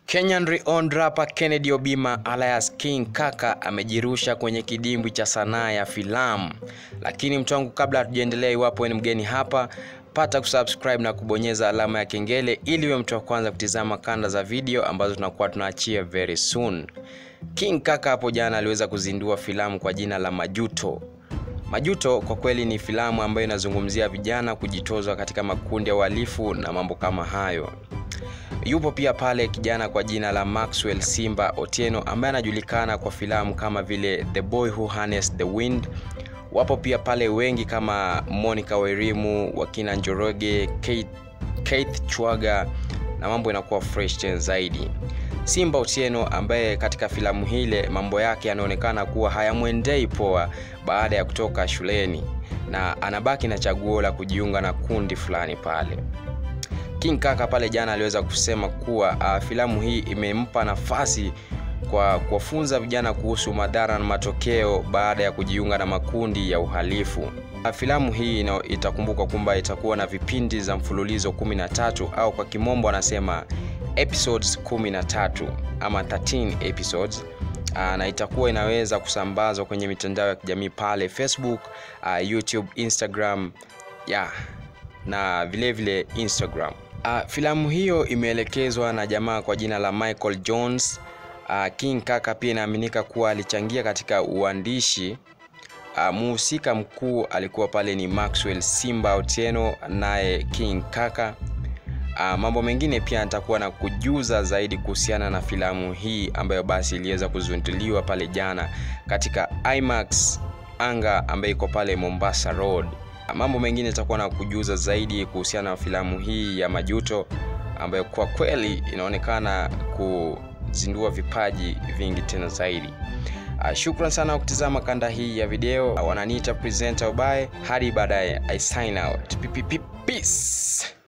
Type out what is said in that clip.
Kenyan renowned rapper Kennedy Obima alias King Kaka amejirusha kwenye kidimbwi cha sanaa ya filamu. Lakini mtu wangu, kabla hatujaendelea, iwapo ni mgeni hapa, pata kusubscribe na kubonyeza alama ya kengele ili uwe mtu wa kwanza kutizama kanda za video ambazo tunakuwa tunaachia very soon. King Kaka hapo jana aliweza kuzindua filamu kwa jina la Majuto. Majuto kwa kweli ni filamu ambayo inazungumzia vijana kujitozwa katika makundi ya uhalifu na mambo kama hayo. Yupo pia pale kijana kwa jina la Maxwell Simba Otieno ambaye anajulikana kwa filamu kama vile The Boy Who Harnessed the Wind. Wapo pia pale wengi kama Monica Wairimu, wakina Njoroge, Kate, Keith Chwaga na mambo inakuwa fresh tena zaidi. Simba Otieno ambaye katika filamu hile mambo yake yanaonekana kuwa hayamwendei poa baada ya kutoka shuleni na anabaki na chaguo la kujiunga na kundi fulani pale. King Kaka pale jana aliweza kusema kuwa uh, filamu hii imempa nafasi kwa kuwafunza vijana kuhusu madhara na matokeo baada ya kujiunga na makundi ya uhalifu. Uh, filamu hii ino, itakumbuka kwamba itakuwa na vipindi za mfululizo 13 au kwa kimombo anasema episodes 13 ama 13 episodes. Uh, na itakuwa inaweza kusambazwa kwenye mitandao ya kijamii pale Facebook, uh, YouTube, Instagram yeah, na vilevile vile Instagram. Uh, filamu hiyo imeelekezwa na jamaa kwa jina la Michael Jones. Uh, King Kaka pia inaaminika kuwa alichangia katika uandishi. Uh, muhusika mkuu alikuwa pale ni Maxwell Simba Otieno naye King Kaka. Uh, mambo mengine pia nitakuwa na kujuza zaidi kuhusiana na filamu hii ambayo basi iliweza kuzinduliwa pale jana katika IMAX anga ambayo iko pale Mombasa Road. Mambo mengine itakuwa na kujuza zaidi kuhusiana na filamu hii ya Majuto ambayo kwa kweli inaonekana kuzindua vipaji vingi tena zaidi. Uh, shukran sana kwa kutizama kanda hii ya video. Uh, wananiita presenter Ubaye. Hadi baadaye, I sign out. Peace.